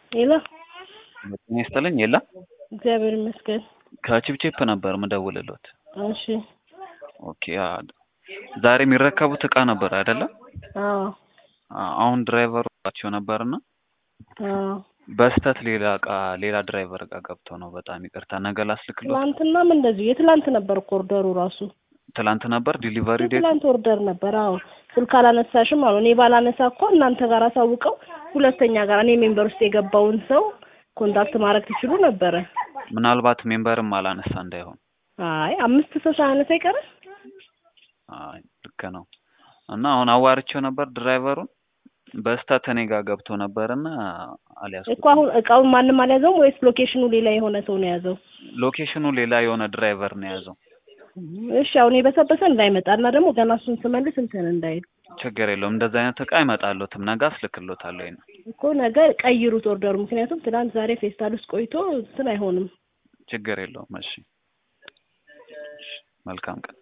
ሄሎ ጤና ይስጥልኝ የለ እግዚአብሔር ይመስገን። ከቺፕቺፕ ነበር ምደውልሎት። እሺ ኦኬ አ- ዛሬ የሚረከቡት እቃ ነበር አይደለም? አዎ አ- አሁን ድራይቨሩ ቸው ነበርና አዎ በስተት ሌላ እቃ ሌላ ድራይቨር እቃ ገብቶ ነው። በጣም ይቅርታ ነገ ላስልክሎት። ትላንትናም እንደዚሁ የትላንት ነበር እኮ ኦርደሩ ራሱ ትላንት ነበር ዲሊቨሪ ዴት። የትላንት ኦርደር ነበር። አዎ ስልክ አላነሳሽም አሉ። እኔ ባላነሳ እኮ እናንተ ጋር አሳውቀው ሁለተኛ ጋር እኔ ሜምበር ውስጥ የገባውን ሰው ኮንታክት ማድረግ ትችሉ ነበረ። ምናልባት ሜምበርም አላነሳ እንዳይሆን። አይ አምስት ሰው ሳያነሳ አይቀርም። አይ ልክ ነው። እና አሁን አዋርቼው ነበር ድራይቨሩን በስተት እኔ ጋር ገብቶ ነበርና አልያዝኩትም። እኮ አሁን እቃውን ማንም አልያዘውም ወይስ ሎኬሽኑ ሌላ የሆነ ሰው ነው የያዘው? ሎኬሽኑ ሌላ የሆነ ድራይቨር ነው የያዘው። እሺ አሁን የበሰበሰ እንዳይመጣ እና ደግሞ ገና እሱን ስመልስ እንትን እንዳይል ችግር የለውም። እንደዛ አይነት እቃ አይመጣለትም። ነገ አስልክሎታለሁ። ይሄን እኮ ነገ ቀይሩት ኦርደሩ። ምክንያቱም ትናንት ዛሬ ፌስታል ውስጥ ቆይቶ እንትን አይሆንም። ችግር የለውም። እሺ መልካም ቀን